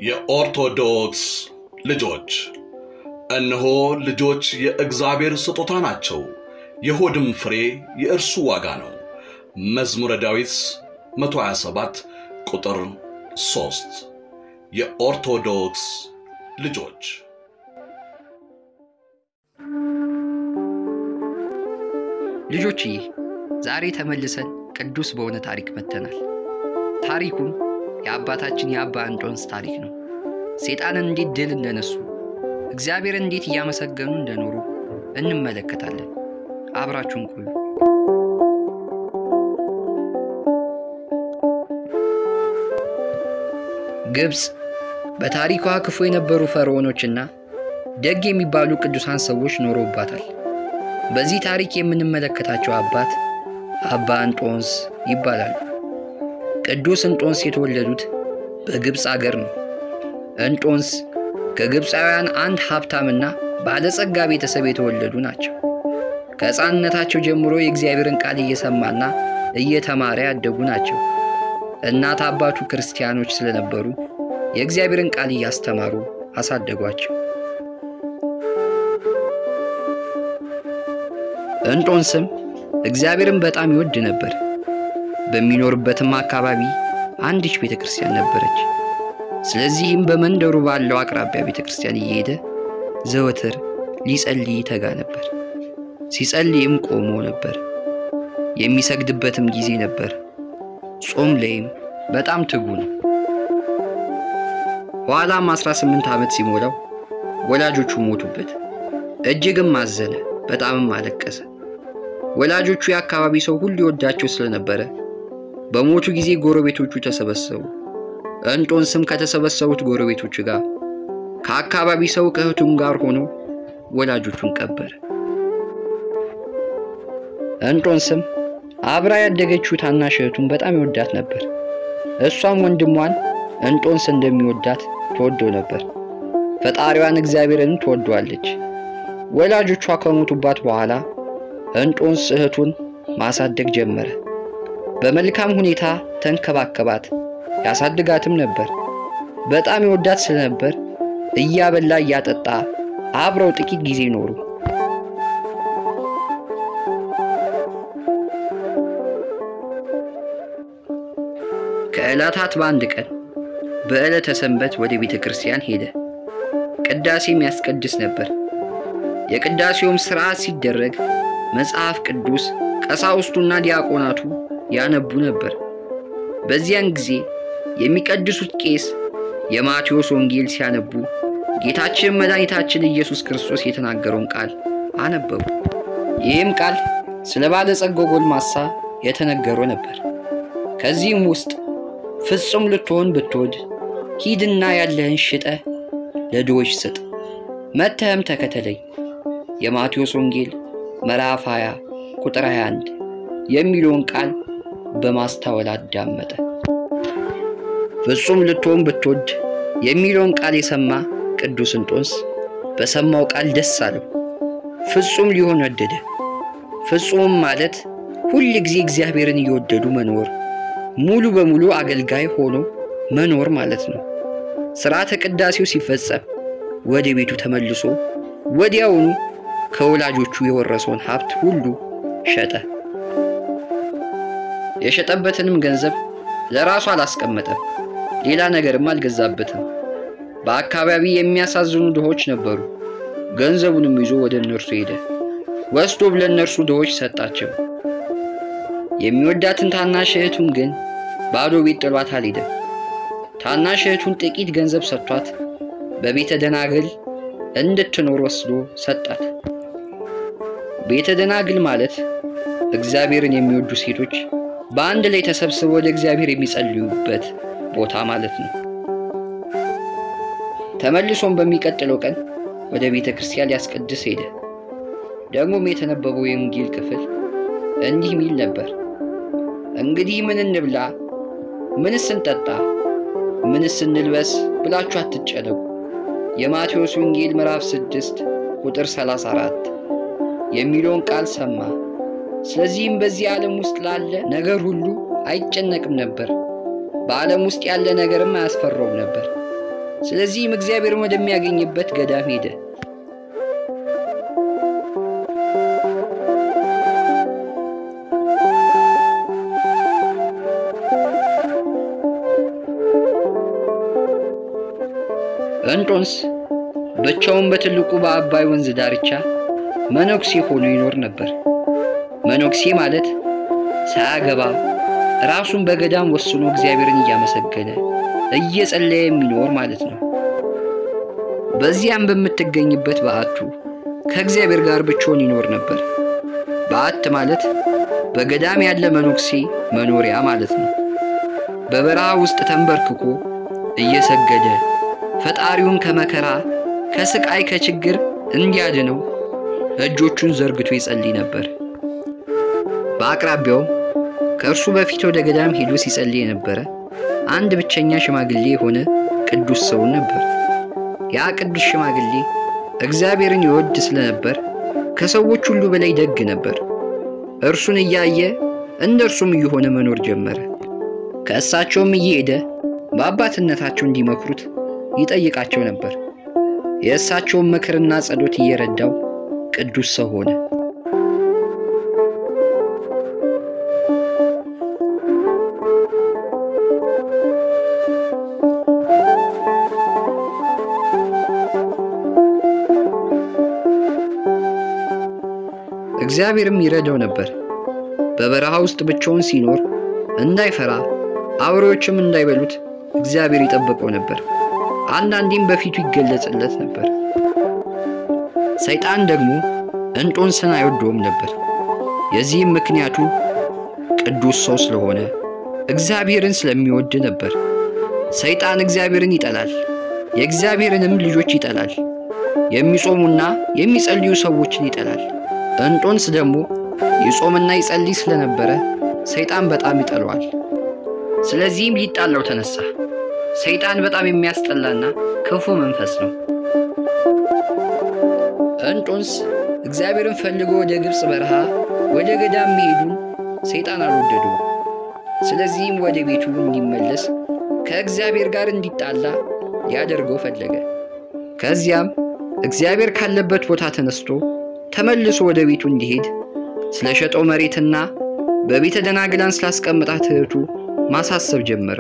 የኦርቶዶክስ ልጆች እነሆ ልጆች የእግዚአብሔር ስጦታ ናቸው፣ የሆድም ፍሬ የእርሱ ዋጋ ነው። መዝሙረ ዳዊት 127 ቁጥር 3 የኦርቶዶክስ ልጆች ልጆችዬ ዛሬ ተመልሰን ቅዱስ በሆነ ታሪክ መጥተናል። ታሪኩም የአባታችን የአባ እንጦንስ ታሪክ ነው። ሴጣንን እንዴት ድል እንደነሱ፣ እግዚአብሔርን እንዴት እያመሰገኑ እንደኖሩ እንመለከታለን። አብራችሁን ቆዩ። ግብፅ በታሪኳ ክፉ የነበሩ ፈርዖኖችና ደግ የሚባሉ ቅዱሳን ሰዎች ኖረውባታል። በዚህ ታሪክ የምንመለከታቸው አባት አባ እንጦንስ ይባላሉ። ቅዱስ እንጦንስ የተወለዱት በግብፅ አገር ነው። እንጦንስ ከግብፃውያን አንድ ሀብታምና ባለጸጋ ቤተሰብ የተወለዱ ናቸው። ከሕፃንነታቸው ጀምሮ የእግዚአብሔርን ቃል እየሰማና እየተማረ ያደጉ ናቸው። እናት አባቱ ክርስቲያኖች ስለነበሩ የእግዚአብሔርን ቃል እያስተማሩ አሳደጓቸው። እንጦንስም እግዚአብሔርን በጣም ይወድ ነበር። በሚኖርበትም አካባቢ አንዲች ቤተ ክርስቲያን ነበረች። ስለዚህም በመንደሩ ባለው አቅራቢያ ቤተ ክርስቲያን እየሄደ ዘወትር ሊጸልይ ይተጋ ነበር። ሲጸልይም ቆሞ ነበር። የሚሰግድበትም ጊዜ ነበር። ጾም ላይም በጣም ትጉ ነው። ኋላም 18 ዓመት ሲሞላው ወላጆቹ ሞቱበት። እጅግም አዘነ፣ በጣምም አለቀሰ። ወላጆቹ የአካባቢ ሰው ሁሉ ይወዳቸው ስለነበረ በሞቱ ጊዜ ጎረቤቶቹ ተሰበሰቡ። እንጦንስም ከተሰበሰቡት ጎረቤቶች ጋር ከአካባቢ ሰው ከእህቱም ጋር ሆኖ ወላጆቹን ቀበረ። እንጦንስም አብራ ያደገችው ታናሽ እህቱን በጣም ይወዳት ነበር። እሷም ወንድሟን እንጦንስ እንደሚወዳት ትወደው ነበር። ፈጣሪዋን እግዚአብሔርን ትወደዋለች። ወላጆቿ ከሞቱባት በኋላ እንጦንስ እህቱን ማሳደግ ጀመረ። በመልካም ሁኔታ ተንከባከባት፣ ያሳድጋትም ነበር። በጣም ይወዳት ስለነበር እያበላ እያጠጣ አብረው ጥቂት ጊዜ ኖሩ። ከዕለታት በአንድ ቀን በዕለተ ሰንበት ወደ ቤተ ክርስቲያን ሄደ። ቅዳሴም ያስቀድስ ነበር። የቅዳሴውም ሥርዓት ሲደረግ መጽሐፍ ቅዱስ ቀሳውስቱና ዲያቆናቱ ያነቡ ነበር። በዚያን ጊዜ የሚቀድሱት ቄስ የማቴዎስ ወንጌል ሲያነቡ ጌታችን መድኃኒታችን ኢየሱስ ክርስቶስ የተናገረውን ቃል አነበቡ። ይህም ቃል ስለ ባለጸጋው ጎልማሳ የተነገረው ነበር። ከዚህም ውስጥ ፍጹም ልትሆን ብትወድ ሂድና ያለህን ሽጠህ ለድሆች ስጥ፣ መተህም ተከተለኝ የማቴዎስ ወንጌል ምዕራፍ 20 ቁጥር 21 የሚለውን ቃል በማስታወል አዳመጠ። ፍጹም ልትሆን ብትወድ የሚለውን ቃል የሰማ ቅዱስ እንጦንስ በሰማው ቃል ደስ አለው። ፍጹም ሊሆን ወደደ። ፍጹምም ማለት ሁል ጊዜ እግዚአብሔርን እየወደዱ መኖር፣ ሙሉ በሙሉ አገልጋይ ሆኖ መኖር ማለት ነው። ሥርዓተ ቅዳሴው ሲፈጸም ወደ ቤቱ ተመልሶ ወዲያውኑ ከወላጆቹ የወረሰውን ሀብት ሁሉ ሸጠ። የሸጠበትንም ገንዘብ ለራሱ አላስቀመጠም፣ ሌላ ነገርም አልገዛበትም። በአካባቢ የሚያሳዝኑ ድሆች ነበሩ። ገንዘቡንም ይዞ ወደ እነርሱ ሄደ። ወስዶም ለእነርሱ ድሆች ሰጣቸው። የሚወዳትን ታናሽ እህቱን ግን ባዶ ቤት ጥሏት አልሄደም። ታናሽ እህቱን ጥቂት ገንዘብ ሰጥቷት በቤተ ደናግል እንድትኖር ወስዶ ሰጣት። ቤተ ደናግል ማለት እግዚአብሔርን የሚወዱ ሴቶች በአንድ ላይ ተሰብስበው ወደ እግዚአብሔር የሚጸልዩበት ቦታ ማለት ነው። ተመልሶም በሚቀጥለው ቀን ወደ ቤተ ክርስቲያን ሊያስቀድስ ሄደ። ደግሞም የተነበበው የወንጌል ክፍል እንዲህ ሚል ነበር። እንግዲህ ምን እንብላ፣ ምንስ እንጠጣ፣ ምንስ እንልበስ ብላችሁ አትጨነቁ። የማቴዎስ ወንጌል ምዕራፍ 6 ቁጥር 34 የሚለውን ቃል ሰማ። ስለዚህም በዚህ ዓለም ውስጥ ላለ ነገር ሁሉ አይጨነቅም ነበር። በዓለም ውስጥ ያለ ነገርም አያስፈራውም ነበር። ስለዚህም እግዚአብሔርን ወደሚያገኝበት ገዳም ሄደ። እንጦንስ ብቻውን በትልቁ በአባይ ወንዝ ዳርቻ መነኩሴ ሆኖ ይኖር ነበር። መነኩሴ ማለት ሳያገባ ራሱን በገዳም ወስኖ እግዚአብሔርን እያመሰገነ እየጸለየ የሚኖር ማለት ነው። በዚያም በምትገኝበት በዓቱ ከእግዚአብሔር ጋር ብቻውን ይኖር ነበር። በዓት ማለት በገዳም ያለ መነኩሴ መኖሪያ ማለት ነው። በበረሃ ውስጥ ተንበርክኮ እየሰገደ ፈጣሪውን ከመከራ ከስቃይ ከችግር እንዲያድነው እጆቹን ዘርግቶ ይጸልይ ነበር። በአቅራቢያውም ከእርሱ በፊት ወደ ገዳም ሄዶ ሲጸልይ የነበረ አንድ ብቸኛ ሽማግሌ የሆነ ቅዱስ ሰው ነበር። ያ ቅዱስ ሽማግሌ እግዚአብሔርን ይወድ ስለነበር ከሰዎች ሁሉ በላይ ደግ ነበር። እርሱን እያየ እንደ እርሱም እየሆነ መኖር ጀመረ። ከእሳቸውም እየሄደ በአባትነታቸው እንዲመክሩት ይጠይቃቸው ነበር። የእሳቸውን ምክርና ጸሎት እየረዳው ቅዱስ ሰው ሆነ። እግዚአብሔርም ይረዳው ነበር። በበረሃ ውስጥ ብቻውን ሲኖር እንዳይፈራ አውሬዎችም እንዳይበሉት እግዚአብሔር ይጠብቀው ነበር። አንዳንዴም በፊቱ ይገለጽለት ነበር። ሰይጣን ደግሞ እንጦንስን አይወደውም ነበር። የዚህም ምክንያቱ ቅዱስ ሰው ስለሆነ እግዚአብሔርን ስለሚወድ ነበር። ሰይጣን እግዚአብሔርን ይጠላል፣ የእግዚአብሔርንም ልጆች ይጠላል። የሚጾሙና የሚጸልዩ ሰዎችን ይጠላል። እንጦንስ ደግሞ ይጾምና ይጸልይ ስለነበረ ሰይጣን በጣም ይጠለዋል። ስለዚህም ሊጣላው ተነሳ። ሰይጣን በጣም የሚያስጠላና ክፉ መንፈስ ነው። እንጦንስ እግዚአብሔርን ፈልጎ ወደ ግብፅ በረሃ ወደ ገዳም መሄዱን ሰይጣን አልወደደውም። ስለዚህም ወደ ቤቱ እንዲመለስ ከእግዚአብሔር ጋር እንዲጣላ ሊያደርገው ፈለገ። ከዚያም እግዚአብሔር ካለበት ቦታ ተነስቶ ተመልሶ ወደ ቤቱ እንዲሄድ ስለ ሸጠው መሬትና በቤተ ደናግላን ስላስቀምጣት እህቱ ማሳሰብ ጀመረ።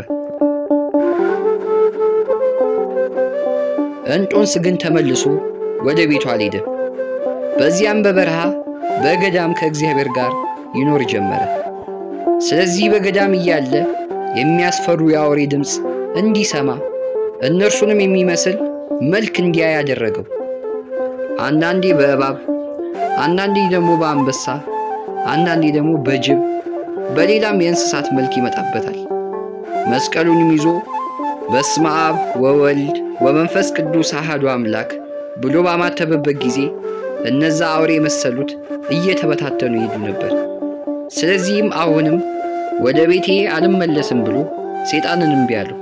እንጦንስ ግን ተመልሶ ወደ ቤቱ አልሄደም። በዚያም በበረሃ በገዳም ከእግዚአብሔር ጋር ይኖር ጀመረ። ስለዚህ በገዳም እያለ የሚያስፈሩ የአውሬ ድምፅ እንዲሰማ እነርሱንም የሚመስል መልክ እንዲያይ ያደረገው። አንዳንዴ በእባብ አንዳንዴ ደግሞ በአንበሳ አንዳንዴ ደግሞ በጅብ በሌላም የእንስሳት መልክ ይመጣበታል። መስቀሉንም ይዞ በስመ አብ ወወልድ ወመንፈስ ቅዱስ አሐዱ አምላክ ብሎ ባማተበበት ጊዜ እነዛ አውሬ የመሰሉት እየተበታተኑ ይሄዱ ነበር። ስለዚህም አሁንም ወደ ቤቴ አልመለስም ብሎ ሴጣንን እምቢ አለው።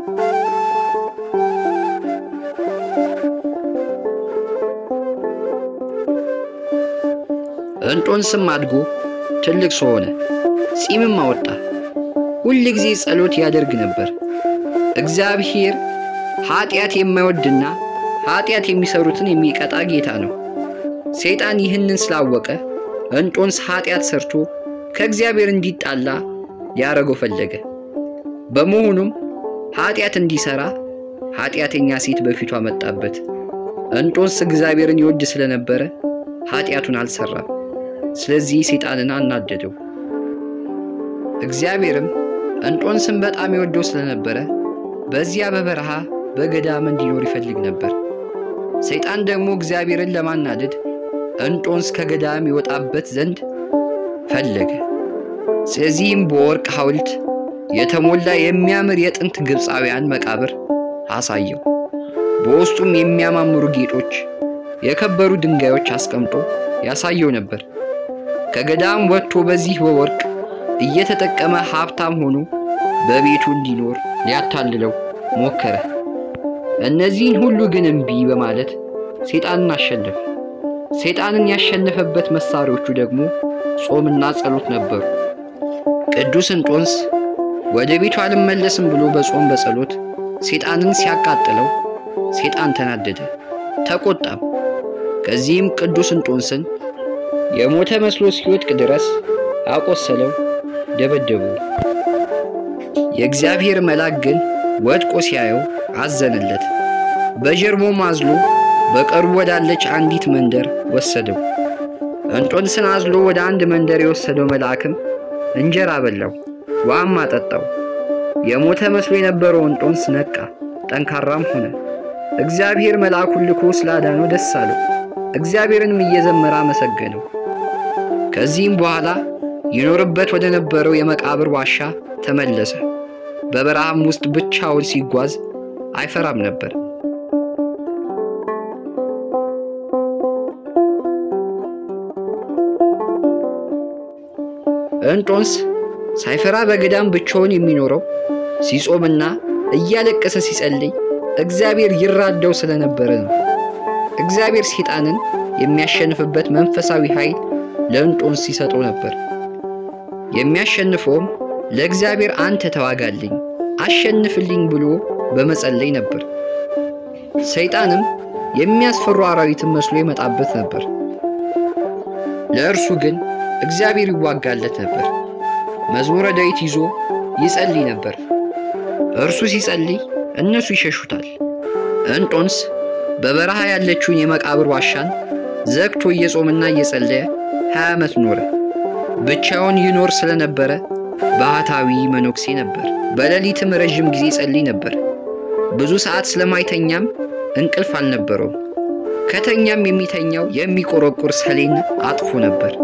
እንጦንስም አድጎ ትልቅ ሰው ሆነ፣ ጺምም አወጣ። ሁል ጊዜ ጸሎት ያደርግ ነበር። እግዚአብሔር ኃጢአት የማይወድና ኃጢአት የሚሰሩትን የሚቀጣ ጌታ ነው። ሰይጣን ይህንን ስላወቀ እንጦንስ ኃጢአት ሰርቶ ከእግዚአብሔር እንዲጣላ ሊያደርገው ፈለገ። በመሆኑም ኃጢአት እንዲሰራ ኃጢአተኛ ሴት በፊቱ አመጣበት። እንጦንስ እግዚአብሔርን ይወድ ስለነበረ ኃጢአቱን አልሰራም። ስለዚህ ሰይጣንን አናደደው። እግዚአብሔርም እንጦንስን በጣም ይወደው ስለነበረ በዚያ በበረሃ በገዳም እንዲኖር ይፈልግ ነበር። ሰይጣን ደግሞ እግዚአብሔርን ለማናደድ እንጦንስ ከገዳም ይወጣበት ዘንድ ፈለገ። ስለዚህም በወርቅ ሐውልት የተሞላ የሚያምር የጥንት ግብፃውያን መቃብር አሳየው። በውስጡም የሚያማምሩ ጌጦች፣ የከበሩ ድንጋዮች አስቀምጦ ያሳየው ነበር። ከገዳም ወጥቶ በዚህ በወርቅ እየተጠቀመ ሀብታም ሆኖ በቤቱ እንዲኖር ሊያታልለው ሞከረ። እነዚህን ሁሉ ግን እምቢ በማለት ሰይጣንን አሸነፈ። ሰይጣንን ያሸነፈበት መሳሪያዎቹ ደግሞ ጾምና ጸሎት ነበሩ። ቅዱስ እንጦንስ ወደ ቤቱ አልመለስም ብሎ በጾም በጸሎት ሰይጣንን ሲያቃጥለው ሴጣን ተናደደ፣ ተቆጣም። ከዚህም ቅዱስ እንጦንስን የሞተ መስሎ እስኪወድቅ ድረስ አቆሰለው፣ ደበደበው። የእግዚአብሔር መልአክ ግን ወድቆ ሲያየው አዘነለት። በጀርባውም አዝሎ በቅርቡ ወዳለች አንዲት መንደር ወሰደው። እንጦንስን አዝሎ ወደ አንድ መንደር የወሰደው መልአክም እንጀራ በላው፣ ውሃም አጠጣው። የሞተ መስሎ የነበረው እንጦንስ ነቃ፣ ጠንካራም ሆነ። እግዚአብሔር መልአኩን ልኮ ስላዳነው ደስ አለው። እግዚአብሔርንም እየዘመረ አመሰገነው። ከዚህም በኋላ ይኖርበት ወደ ነበረው የመቃብር ዋሻ ተመለሰ። በበረሃም ውስጥ ብቻውን ሲጓዝ አይፈራም ነበር። እንጦንስ ሳይፈራ በገዳም ብቻውን የሚኖረው ሲጾምና እያለቀሰ ሲጸልይ እግዚአብሔር ይራዳው ስለነበረ ነው። እግዚአብሔር ሴጣንን የሚያሸንፍበት መንፈሳዊ ኃይል ለእንጦንስ ሲሰጠው ነበር። የሚያሸንፈውም ለእግዚአብሔር አንተ ተዋጋልኝ፣ አሸንፍልኝ ብሎ በመጸለይ ነበር። ሰይጣንም የሚያስፈሩ አራዊትን መስሎ ይመጣበት ነበር። ለእርሱ ግን እግዚአብሔር ይዋጋለት ነበር። መዝሙረ ዳዊት ይዞ ይጸልይ ነበር። እርሱ ሲጸልይ እነሱ ይሸሹታል። እንጦንስ በበረሃ ያለችውን የመቃብር ዋሻን ዘግቶ እየጾምና እየጸለየ ሀያ ዓመት ኖረ። ብቻውን ይኖር ስለነበረ ባህታዊ መነኩሴ ነበር። በሌሊትም ረዥም ጊዜ ይጸልይ ነበር። ብዙ ሰዓት ስለማይተኛም እንቅልፍ አልነበረውም። ከተኛም የሚተኛው የሚቆረቁር ሰሌን አጥፎ ነበር።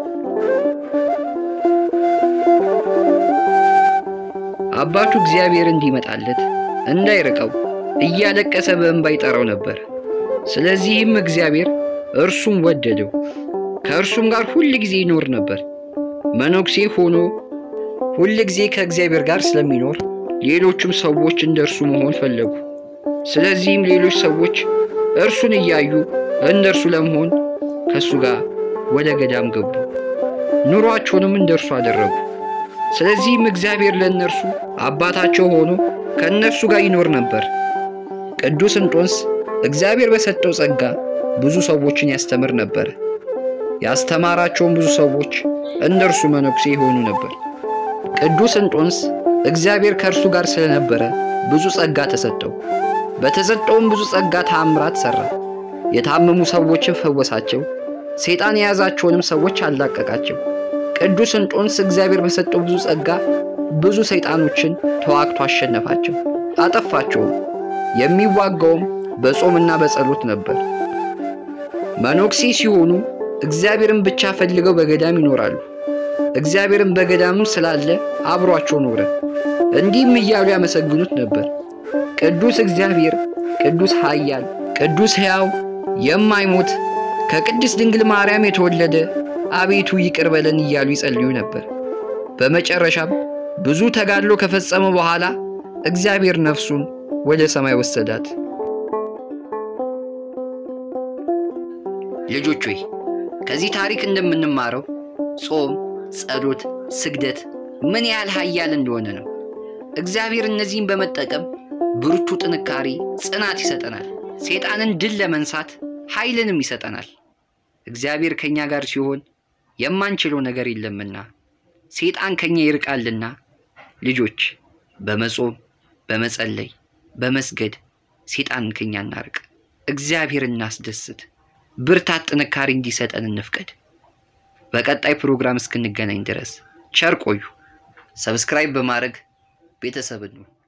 አባቱ እግዚአብሔር እንዲመጣለት እንዳይርቀው እያለቀሰ በእንባ ይጠራው ነበር። ስለዚህም እግዚአብሔር እርሱም ወደደው፣ ከእርሱም ጋር ሁል ጊዜ ይኖር ነበር። መነኩሴ ሆኖ ሁል ጊዜ ከእግዚአብሔር ጋር ስለሚኖር ሌሎቹም ሰዎች እንደ እርሱ መሆን ፈለጉ። ስለዚህም ሌሎች ሰዎች እርሱን እያዩ እንደ እርሱ ለመሆን ከእሱ ጋር ወደ ገዳም ገቡ። ኑሯቸውንም እንደ እርሱ አደረጉ። ስለዚህም እግዚአብሔር ለእነርሱ አባታቸው ሆኖ ከእነርሱ ጋር ይኖር ነበር። ቅዱስ እንጦንስ እግዚአብሔር በሰጠው ጸጋ ብዙ ሰዎችን ያስተምር ነበር። ያስተማራቸውን ብዙ ሰዎች እንደ እርሱ መነኩሴ የሆኑ ነበር። ቅዱስ እንጦንስ እግዚአብሔር ከእርሱ ጋር ስለነበረ ብዙ ጸጋ ተሰጠው። በተሰጠውም ብዙ ጸጋ ተአምራት ሠራ። የታመሙ ሰዎችን ፈወሳቸው። ሰይጣን የያዛቸውንም ሰዎች አላቀቃቸው። ቅዱስ እንጦንስ እግዚአብሔር በሰጠው ብዙ ጸጋ ብዙ ሰይጣኖችን ተዋግቶ አሸነፋቸው፣ አጠፋቸውም። የሚዋጋውም በጾምና በጸሎት ነበር። መነኩሴ ሲሆኑ እግዚአብሔርን ብቻ ፈልገው በገዳም ይኖራሉ። እግዚአብሔርን በገዳምም ስላለ አብሯቸው ኖረ። እንዲህም እያሉ ያመሰግኑት ነበር። ቅዱስ እግዚአብሔር፣ ቅዱስ ኃያል፣ ቅዱስ ሕያው፣ የማይሞት ከቅድስት ድንግል ማርያም የተወለደ አቤቱ ይቅር በለን እያሉ ይጸልዩ ነበር። በመጨረሻም ብዙ ተጋድሎ ከፈጸመ በኋላ እግዚአብሔር ነፍሱን ወደ ሰማይ ወሰዳት። ልጆች ሆይ ከዚህ ታሪክ እንደምንማረው ጾም፣ ጸሎት፣ ስግደት ምን ያህል ኃያል እንደሆነ ነው። እግዚአብሔር እነዚህን በመጠቀም ብርቱ ጥንካሬ፣ ጽናት ይሰጠናል። ሰይጣንን ድል ለመንሳት ኃይልንም ይሰጠናል። እግዚአብሔር ከኛ ጋር ሲሆን የማንችለው ነገር የለምና ሰይጣን ከኛ ይርቃልና። ልጆች በመጾም በመጸለይ በመስገድ ሰይጣንን ከኛ እናርቅ። እግዚአብሔር እናስደስት። ብርታት፣ ጥንካሬ እንዲሰጠን እንፍቀድ። በቀጣይ ፕሮግራም እስክንገናኝ ድረስ ቸር ቆዩ። ሰብስክራይብ በማድረግ ቤተሰብ ነው